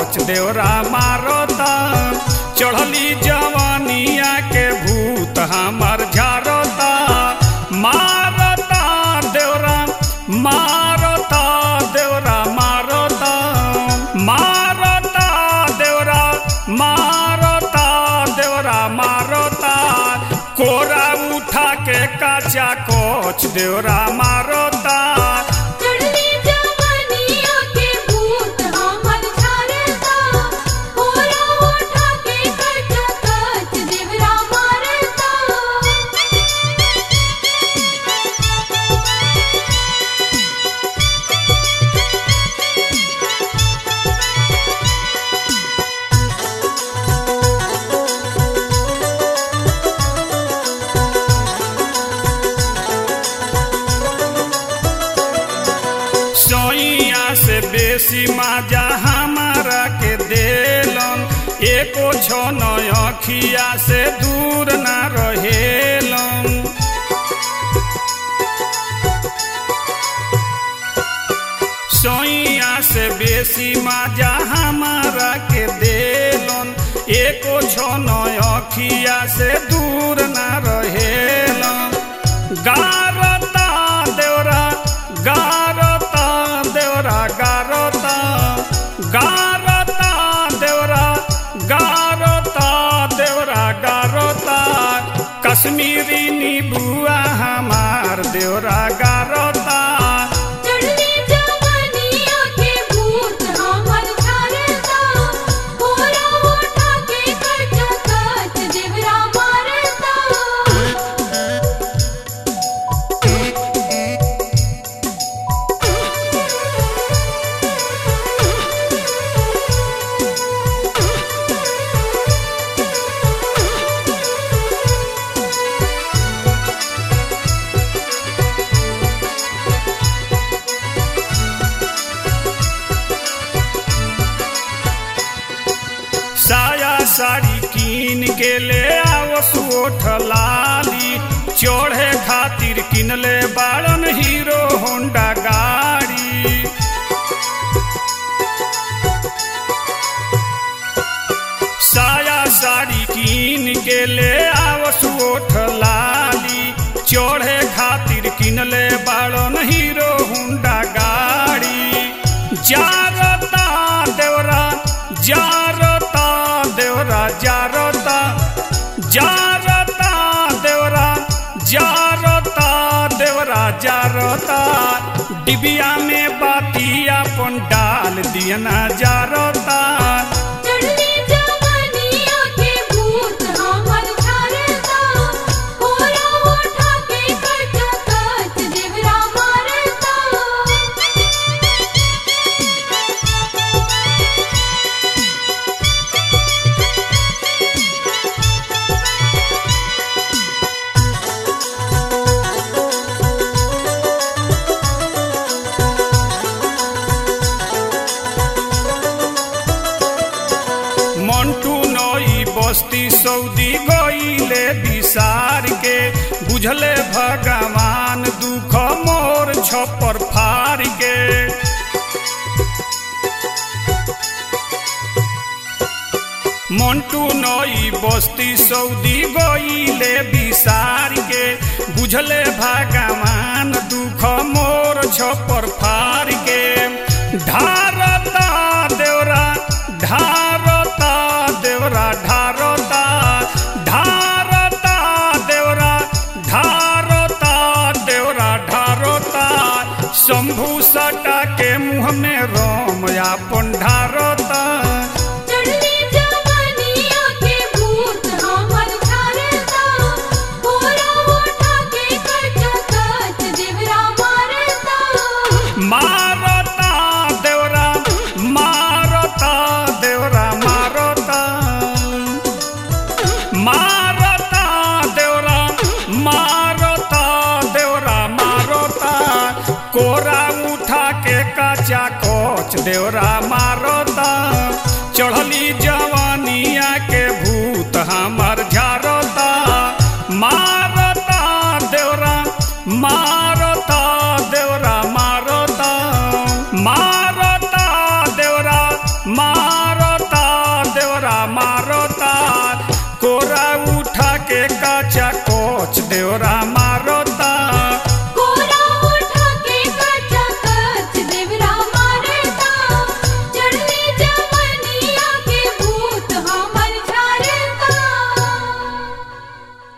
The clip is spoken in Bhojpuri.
कोच देवरा मारता चढ़ली जवानिया के भूत हमर झारता मारता देवरा मारता देवरा मारता मारता देवरा मारता देवरा मारता कोरा उठा के काचा कोच देवरा मारता चढ़ली जवानिया के भूत हमर झारता कोरा उठा के कच कच देवरा मारता सोइया से बेसी माजा हमारा के देलन एको छो अखिया से दूर ना रहेलन सोइया से बेसी माजा हमारा के देलन एको छो अखिया से दूर ना रहेलन गारता देवरा गारता देवरा गारता गारता देवरा गारता देवरा गारता कश्मीरी नीबुआ हमार देवरा गारता चढ़ली जवानिया के भूत हमर झारता कोरा उठा के कच कच देवरा मारता साया साड़ी कीन के ले आओ सुओठ लाली चढ़े खातिर किनले बाड़न हीरो होंडा गाड़ी साया साड़ी कीन के ले आओ सुओठ लाली चढ़े खातिर किनले बाड़न हीरो होंडा गाड़ी जारता देवरा जारता देवरा जारता जारता देवरा जारता देवरा जारता डिबिया में बातिया अपन डाल दियना जारता चढ़ली जवानिया के भूत हमर झारता कोरा उठा के कच कच देवरा मारता मंटू नई बस्ती सऊदी गईले विसार के बुझले भगवान दुख मोर छपर फार के मंटू नई बस्ती सऊदी गईले विसार के बुझले भगवान दुख मोर छपर फार के ढारता देवरा ढारता देवरा ढारता ढारता देवरा ढारता देवरा ढारता शंभू सटा के मुँह में रोम अपन ढारता चढ़ली जवानिया के भूत हमर झारता कोरा उठा के कच कच देवरा मारता मारता देवरा मारता देवरा मारता मारता देवरा मारता देवरा मारता कोरा उठा के काचा कोच देवरा मारता चढ़ली जवानिया के भूत हमर झारता मारता देवरा मारता देवरा मारता मारता देवरा मार मारता कोरा उठा के काचा कोच देवरा